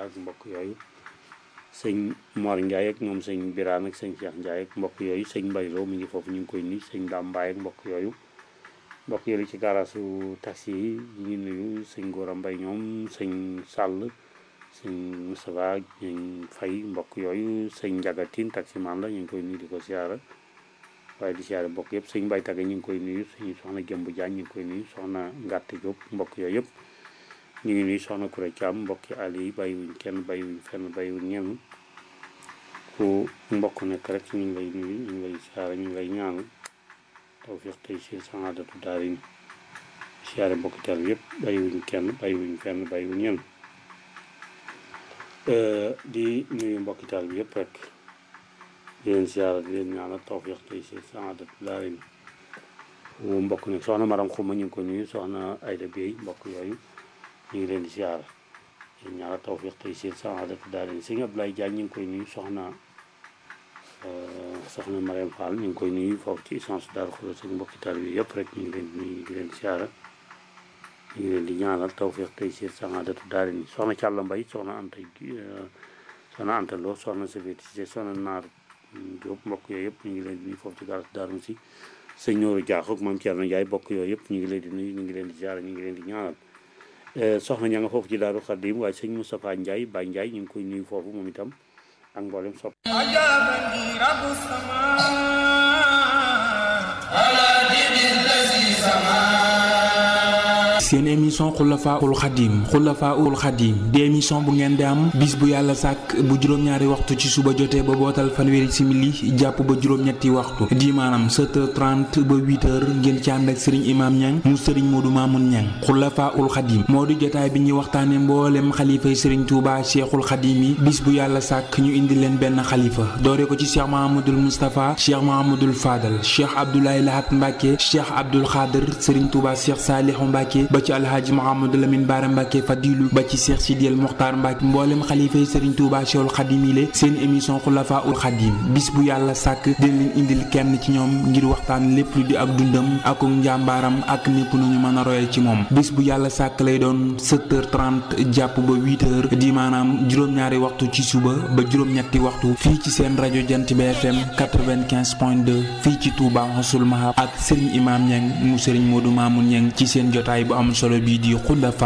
ak mbokk yooyu sëñ Mor Ndiaye ak ñoom sëñ Birane ak sëñ Cheikh Ndiaye ak mbokk yooyu sëñ Mbaye Lo mi ngi foofu ñu ngi koy nuyu sëñ Dame Mbaye ak mbokk yooyu mbokk yooyu ci garaasu taxi yi ñu ngi nuyu sëñ Gora Mbaye ñoom sëñ Sall sëñ Moustapha ñu fay mbokk yooyu sëñ Njagatin taximan la ñu ngi koy nuyu di ko siyaara waaye di siyaare mbokk yëpp sëñ Mbaye Taga ñu ngi koy nuyu sëñ soxna Jëmb Jaañ ñu ngi koy nuyu soxna Ngàtte Diop mbokk yooyu yëpp ñu ngi nuyu soxna Kuré Thiam mbokki àll yi bàyyiwuñ kenn bàyyiwuñ fenn bàyyiwuñ ñenn fu mbokk nekk rek ñu ngi lay nuyu ñu ngi lay siyaare ñu ngi lay ñaanal tawfiq tey si saadatu daarin siyaare mbokki tal yëpp bàyyiwuñ kenn bàyyiwuñ fenn bàyyiwuñ ñenn di nuyu mbokki tal bi yëpp rek di leen siyaare di leen ñaanal tawfiq tey si saadatu daarin fu mbokk nekk soxna Maram Xuma ñu ngi ko nuyu soxna Ayda Bey mbokk yooyu ñu ngi leen di siyaara yéen ñaara tawfiq tey si saadatu daarin sëñ Abdoulaye Diagne ñu ngi koy nuyu soxna soxna Mariam Fall ñu ngi koy nuyu foofu ci essence Daaru Xudoos ak mbokki taal bi yëpp rek ñu ngi leen di nuyu di leen siyaara ñu ngi leen di ñaanal tawfiq tey si saadatu daarin soxna Càlla Mbay soxna Anta soxna Anta Lo soxna Safeti si soxna Naar Diop mbokk yooyu yëpp ñu ngi leen di nuyu foofu ci garas Daaru si sëñ Nooru Jaax ak moom Thierno Ndiaye bokk yooyu yëpp ñu ngi leen di nuyu ñu ngi leen di siyaara ñu ngi leen di ñaanal soxna ña nga foofu ci Daaru Xadim waaye sëñ Moustapha Ndiaye Baye Ndiaye ñu ngi koy nuyu foofu moom itam ak mboolem sopp أجابني رب السماء على دين الذي سماه seen émission xulafaul xadim xulafaul xadim di émission bu ngeen di am bis bu yàlla sàkk bu juróom-ñaari waxtu ci suba jotee ba bootal fanweeri simili jàpp ba juróom-ñetti waxtu di maanaam 7h30 ba 8h ngeen ci ànd ak sëriñ imaam ñang mu sëriñ moodu maamun ñang xulafaul xadim moo di jotaay bi ñuy waxtaane mboolem xalifay sëriñ tuuba cheikhul xadim yi bis bu yàlla sàkk ñu indi leen benn xalifa doore ko ci cheikh mahamadul moustapha cheikh mahamadul fadal cheikh abdoulaye lahat mbàkke cheikh abdul xaadir sëriñ tuuba cheikh saalihu mbàkke ba ci alhaaji Mouhamadou Lamine Bara Mbacke Fadilu ba ci Cheikh Sidiel Mokhtar Mbacke mboolem xalifa yi Serigne Touba Cheikhul Khadim yi seen émission Khulafa ul Khadim bis bu yàlla sàkk dina leen indil kenn ci ñoom ngir waxtaan lépp lu di ak dundam ak njàmbaaram ak népp nu ñu mën a royal ci moom bis bu yàlla sàkk lay doon 7h30 jàpp ba 8h di maanaam juróom-ñaari waxtu ci suba ba juróom-ñetti waxtu fii ci seen rajo Jant bi FM 95.2 fii ci Touba Xasul Mahab ak Serigne Imam Niang mu Serigne Modou Mamoun Niang ci seen jotaay bu am solo bii di Khulafa